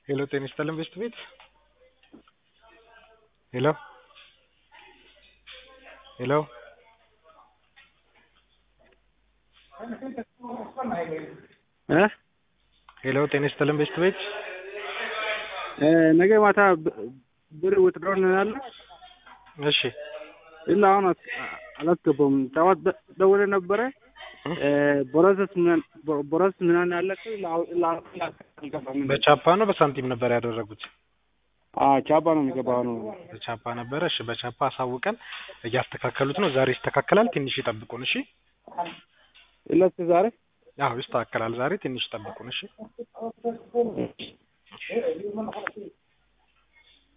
ሄሎ ጤና ይስጥልን ቤስት ቤት ሄሎ ሄሎ እ ሄሎ ጤና ይስጥልን ቤስት ቤት ነገ ማታ ብር ውትድሮ እንላለን። እሺ ಇಲ್ಲ አሁን አላስገባውም። ጠዋት ደውለ ነበረ ቦረሰስ ቦረስ ምናምን ያለቅ አልገባም። በቻፓ ነው በሳንቲም ነበር ያደረጉት? ቻፓ ነው የሚገባው ነው። በቻፓ ነበረ። እሺ በቻፓ አሳውቀን እያስተካከሉት ነው። ዛሬ ይስተካከላል። ትንሽ ይጠብቁን። እሺ ኢለስ ዛሬ አዎ ይስተካከላል። ዛሬ ትንሽ ይጠብቁን። እሺ